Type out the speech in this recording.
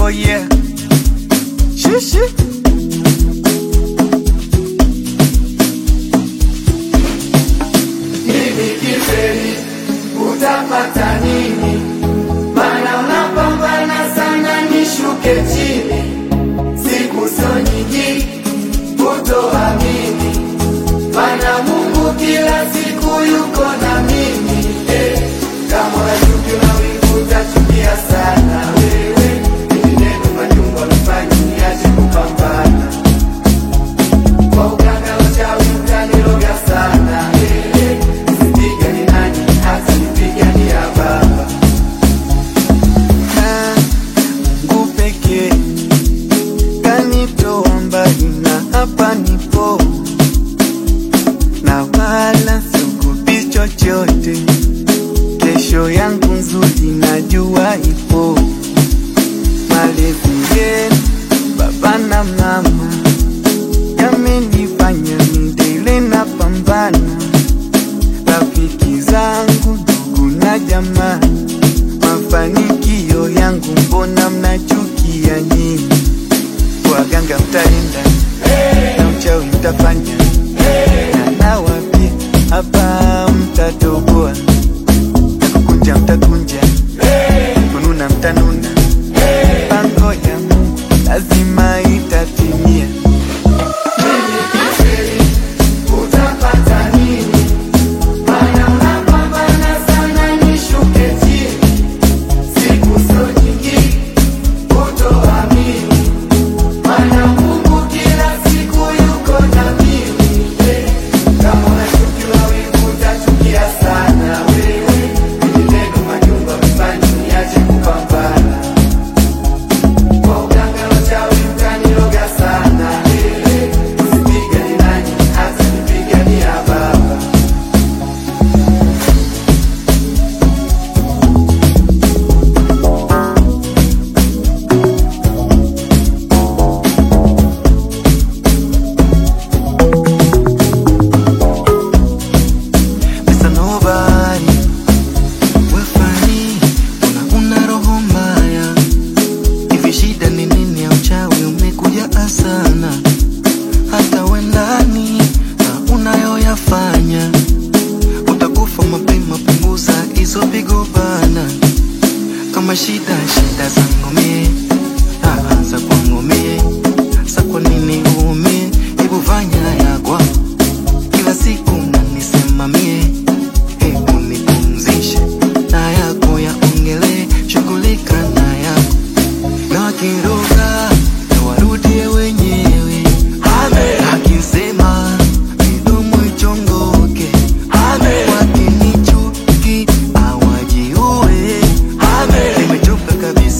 Oh yeah. Shishi. Hivi kifeli utapata nini? Mana unapambana sana nishuke chini, siku sio nyingi kutoamini, mana Mungu kila siku yuko na mimi eh. Kama unachuki mawingu utachukia sana wewe, ili neno majungu amefanya niache kupambana kwa uganga uchawi utaniroga sana eh. Sipigani nani hata nipigania baba Na Mungu pekee kanitoa mbali na hapa nipo, na wala siogopi chochote. Kesho yangu nzuri najua ipo. Malezi yenu baba na mama yamenifanya nidele na pambana, rafiki zangu ndugu na jamaa mafanikio yangu mbona mnachukia nyinyi? Waganga mtaenda na uchawi mtafanya na nawapia hapa mtatoboa, na kukunja mtakunja, kununa mtanuna, pango ya Mungu lazima itatimia. utapata nini? Mana unapambana sana nishuke chini, siku sio nyingi kutoamini, mana Mungu kila siku yuko na mimi eh. Kama unachukiwa wivu utachukia sana wewe, ili neno majumba mfanye niache kupambana kwa uganga uchawi utaniroga sana eh. Usipigani nani hata nipigania baba Mr. Nobody, we funny, una una roho mbaya. Hivi shida ni nini ya uchawi umekuja asana? Hata wendani na unayoyafanya utakufa mapema, punguza hizo pigo bana. Kama shida shida zangu mie, ah, za kwangu mie, sa kwa nini uumie? Hebu fanya ya kwako kila siku nanisimamie, hebu nipumzishe na yako yaongelee, shughulika na yako na wakiroga na warudie wenyewe, akisema midomo ichongoke, wakinichuki awajiue, nimechoka kabisa